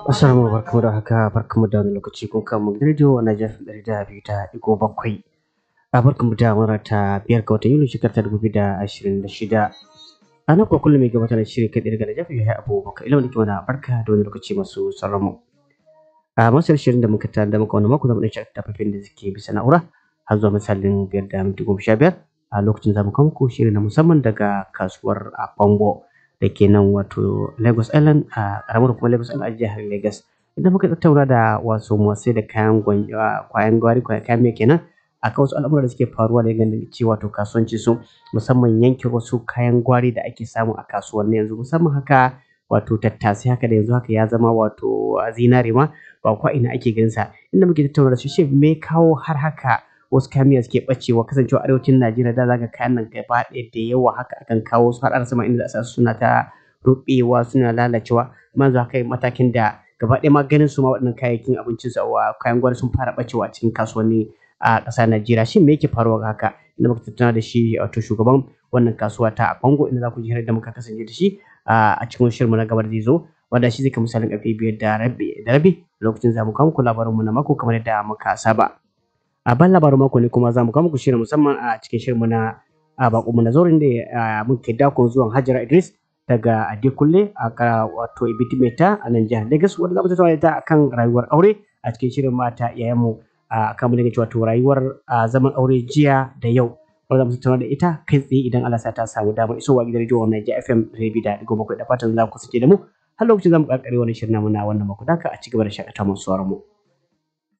Assalamu barkamu da haka barkamu da wani lokaci kun kama gidan rediyo na jafin ɗari da biyu da ɗigo bakwai. A barkamu da mura ta biyar ga watan Yuli shekarar ta dubu biyu da ashirin da shida. A nan kuwa kullum mai gabatar da shirin kai ɗaya daga Najafi ya abubakar ilimin da mana barka da wani lokaci masu sauran mu. A masar shirin da muka tare da muka wani mako zamu ɗan shakata fafin da suke bisa na'ura har zuwa misalin biyar da minti goma sha biyar a lokacin zamu kawo muku shirin na musamman daga kasuwar a Bango. da ke nan wato Lagos Island a ƙaramar kuma Lagos Island a jihar Lagos. Idan muka tattauna da wasu masu da kayan kwayan gwari kayan mai kenan a kan wasu al'amura da suke faruwa da ganin cewa to kasuwanci su musamman yankin wasu kayan gwari da ake samu a kasuwanni yanzu musamman haka wato tattasai haka da yanzu haka ya zama wato zinare ma ba kwa ina ake ganin sa inda muke tattauna da shi shi me kawo har haka wasu kayan miya suke bacewa kasancewa arewacin Najeriya da zaga kayan nan gaba ɗaya da yawa haka akan kawo su har sama inda za suna ta rubewa suna lalacewa amma yanzu haka matakin da gaba ɗaya ma ganin su ma waɗannan kayayyakin abincin su a kayan gwari sun fara bacewa a cikin kasuwanni a ƙasar Najeriya shin me yake faruwa ga haka inda muka tattauna da shi wato shugaban wannan kasuwa ta Kongo inda za ku ji da muka kasance da shi a cikin shirinmu na gaba da zai zo wanda shi zai kai misalin ƙarfe biyar da rabi da rabi lokacin za mu kawo muku labarinmu na mako kamar yadda muka saba. a ban labarin mako ne kuma za mu kawo muku shirin musamman a cikin shirinmu na a bakonmu na zaurin da muke dakon zuwan Hajara Idris daga Adekunle a wato Ibitimeta a nan jihar Lagos wanda za mu tattauna ta akan rayuwar aure a cikin shirin mata iyayenmu a kan mun cewa to rayuwar zaman aure jiya da yau wanda za mu tattauna da ita kai tsaye idan Allah sa ta samu damar isowa gidan rediyo wannan FM Rabi da Digo bakwai da fatan za ku kasance da mu har lokacin za mu karkare wannan shirin namu na wannan mako daka a cigaba da shakata masu mu.